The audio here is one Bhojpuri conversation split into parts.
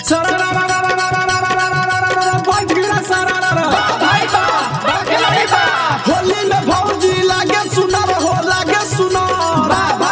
होली में भौजी लागे सुनर हो लागे सुनर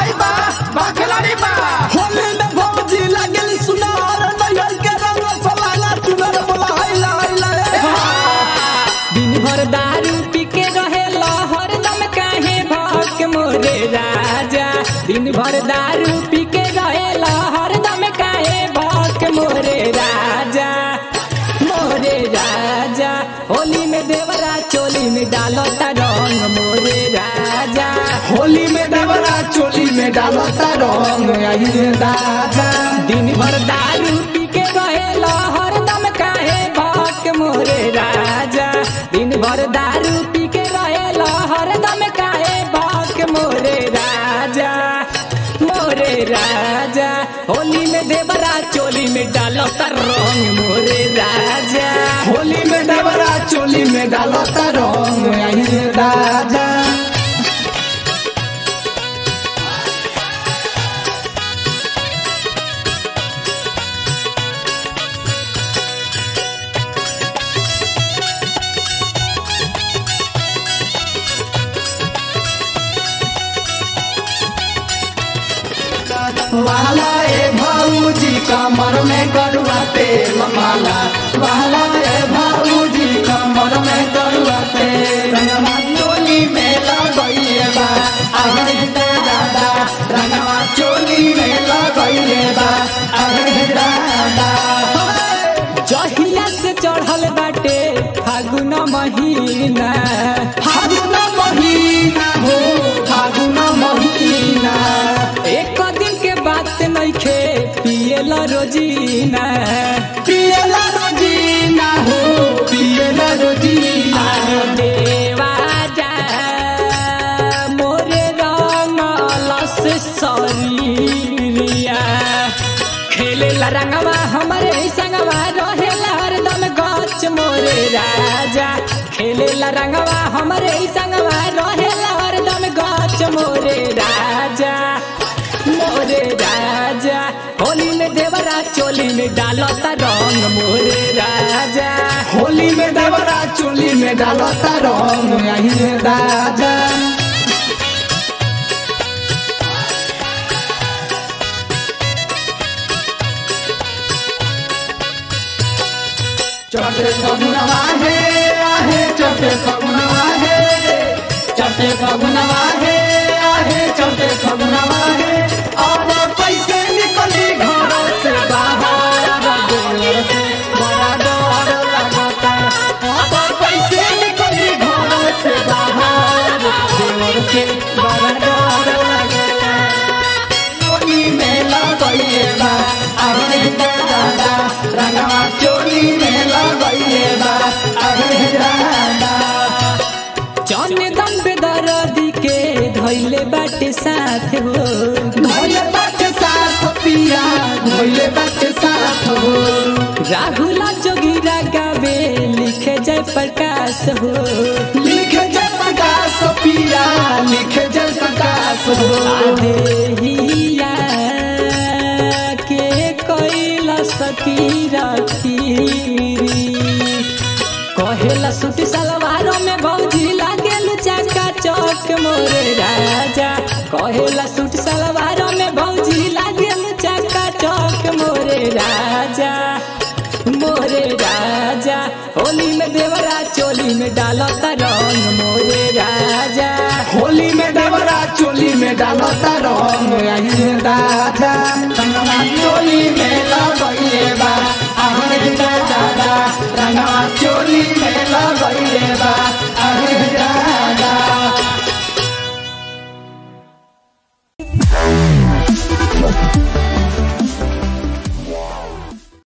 होली में भौजी लागे सुनर नैहर के रंग फलाना चुनर बोला हैला हैला दिन भर दारू पी के रहे हरदम काहे भक मोरे राजा दिन भर दारू पी के रहे हरदम काहे भक मोरे राजा मोरे राजा होली में देवरा चोली में डालो रंग मोरे राजा होली में देवरा चोली में डालता रंग आई रे दादा दिन भर दारू पी के रहे हरदम काहे भक मोरे राजा दिन भर दारू पी के रहे हरदम काहे भक मोरे राजा मोरे राजा होली में देवरा चोली में डालो रंग मोरे राजा होली में देवरा चोली में डालता रंग आई रे दादा वाला ए भाऊजी कमर में करुआ तेल माला वाला ए भाऊजी कमर में करुआ तेल रंगवा चोली में लगइले बा अरे दादा रंगवा चोली में लगइले बा अरे दादा जहिया से चढ़ल बाटे फागुन महीना फागुन महीना हो फागुन महीना एक दिन के बात नइखे पियला रोजीना पियला रोजीना हो पियला रोजीना देवाजा मोरे रंगलस शरीरिया खेलेला रंगवा हमरे संगवा रहेला हरदम गच मोरे राजा खेलेला रंगवा हमरे संगवा रहेला हरदम गच मोरे राजा मोरे राजा होली में देवरा चोली में डालता रंग मोरे राजा होली में देवरा चोली में डालता रंग आई रे दादा चटे फगुनवा हे आहे चटे फगुनवा हे चटे फगुनवा हे आहे चटे फगुनवा हे और पैसे निकली घर से बाहर देवर से बड़ा डर लगता और पैसे निकली घर से बाहर देवर से बड़ा डर लगता चोली में लगइले बा अरे दादा रंगवा चोली में लगइले बा अरे दादा चंदन बेदर्दी के धैले बाटे साथ हो धोइले बाटे साथ पिया धोइले बाटे साथ हो राहुल जोगिरा गावे लिखे जय प्रकाश हो लिखे जय प्रकाश पिया लिखे जय प्रकाश हो आदेहिया के कैला सती रखीरी कहेला सूट सलवारों में भौजी लागेल चका चौक मोरे राजा कहेला सूट सलवारों में भौजी लागेल चका चौक मोरे राजा मोरे राजा होली में देवरा चोली में डालता रंग मोरे राजा होली में देवरा चोली में डालता रंग आई रे दादा